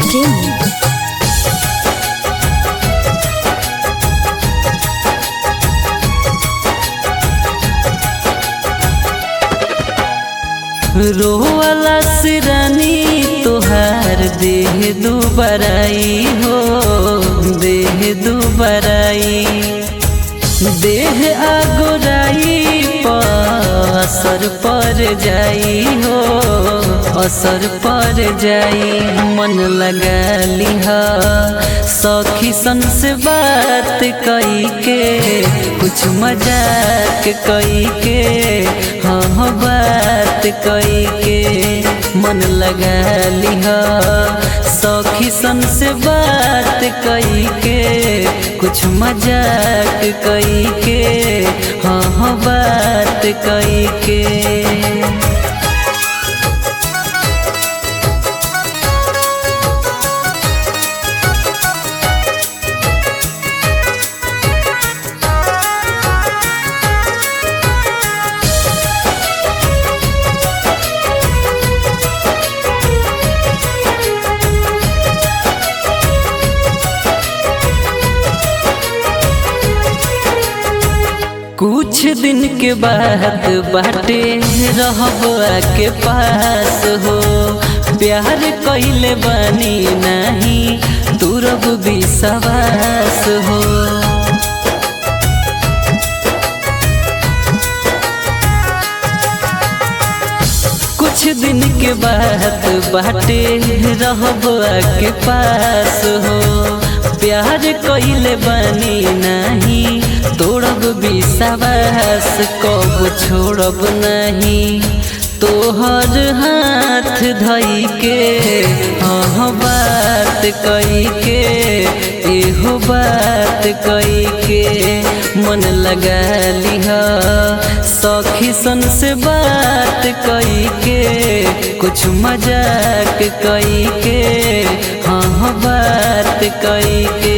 Gaming. रोवाला सिरानी तोहार देह दुबराई हो देह दुबराई देह आगोराई पर असर पर जाई हो असर पर जाई मन लगा लिहा सखी सन से बात कई के कुछ मजाक कई के हाँ हाँ बात कई के मन लगा लिहा सखी सन से बात कई के कुछ मजाक कई के हाँ हाँ बात कई के कुछ दिन के बाद बाटे रहब के पास हो प्यार कैले बानी नहीं तुरब विश्वास हो कुछ दिन के बाद बाटे रहब के पास हो प्यार कैले बानी नहीं तोड़ब विश्वास कब छोड़ब नहीं तोहर हाथ धई के हाँ बात कई के एहो बात कई के मन लगा लिहा सखी सन से बात कई के कुछ मजाक कई के हाँ हाँ बात कई के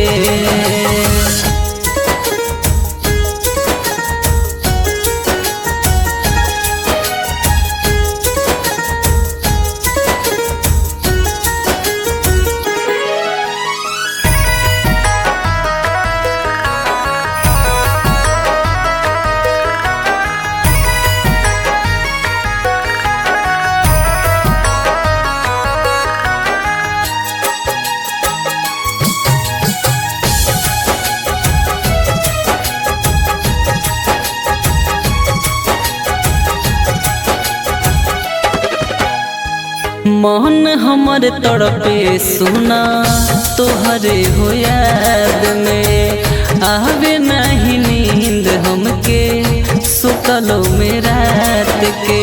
मन हमर तड़पे सुना तोहरे हो याद में आवे नहीं नींद हमके सुतलो में रात के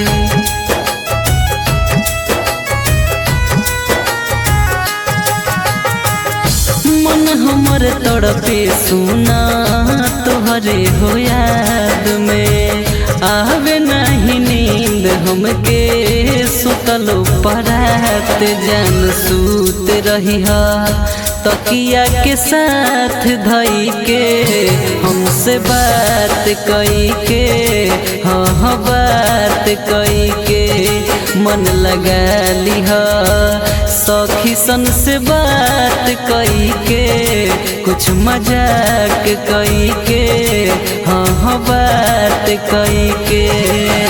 मन हमर तड़पे सुना तोहरे हो याद में आवे नहीं नींद हमके सुतलो परात जान सूत रही तकिया के साथ धई के हमसे बात कई के हाँ हाँ बात कई के मन लगा लिहा सखी सन से बात कई के कुछ मजाक कई के हाँ हाँ बात कई के